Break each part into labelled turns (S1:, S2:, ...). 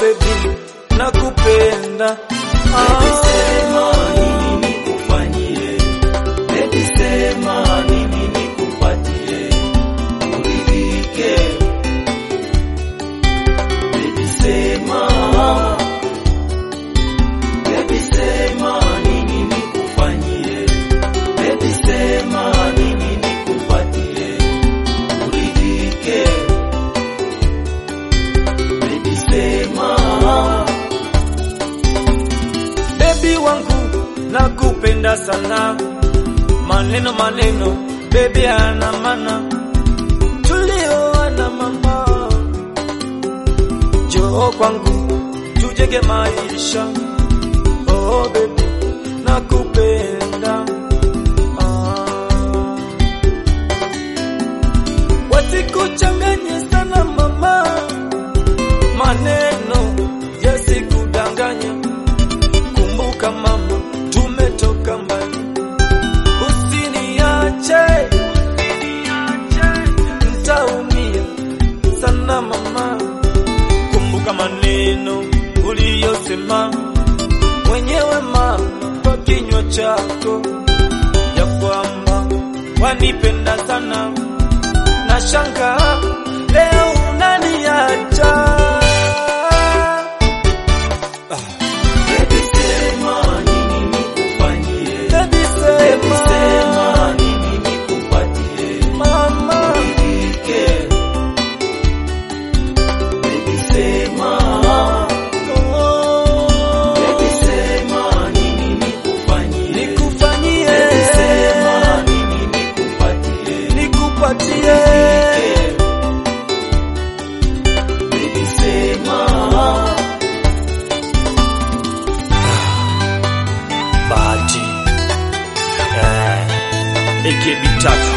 S1: baby, nakupenda.
S2: Baby,
S1: Ah.
S2: sema nini nikufanyie? Baby, sema nini nikupatie? Uridhike. Baby, sema. Baby, sema nini nikufanyie? Baby, sema nini nikupatie? Uridhike. Baby, sema.
S1: Baby wangu nakupenda sana, maneno maneno, baby ana maana, tulioana mama, njoo kwangu tujenge maisha. Oh baby, nakupenda ah. Wasikuchanganye sana mama, maneno yasikudanganye. Kumbuka mama, tumetoka mbali, usiniache, ntaumia sana mama. Kumbuka maneno uliyosema mwenyewe mama kwa kinywa chako, ya kwamba wanipenda sana, na shanga leo unaniacha ah.
S2: Baby, sema nini nikufanyie?
S1: Baby
S2: Baby,
S1: sema
S2: sema nini nikupatie?
S1: mama
S2: Uridhike. Baby, sema.
S1: oh,
S2: Baby, sema nini nikufanyie?
S1: nikufanyie
S2: Baby, sema nini nikupatie?
S1: nikupatie
S2: Uridhike. Baby, sema.
S1: bahati eh, AKB tatu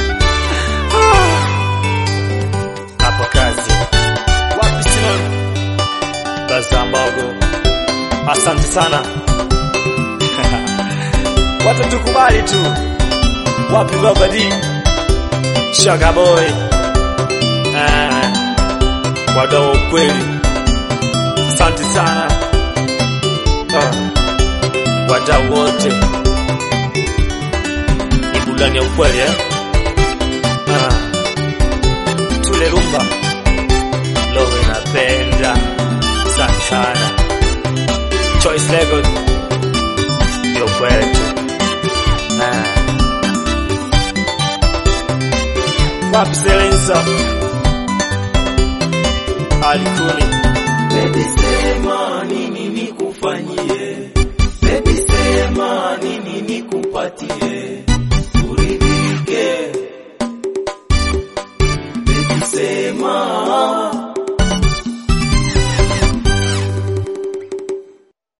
S1: hapa kazi wapi Simon Bazambogo, asante sana watatukubali tu wapi Baba D Shaka Boy eh, wadau wa ukweli, asante sana ah wadau wote ni burudani ya ukweli eh? ah. tule rumba loho inapenda sana sana choice record ndio kwetu ah. wapi selensa alikuni
S2: Baby, sema nini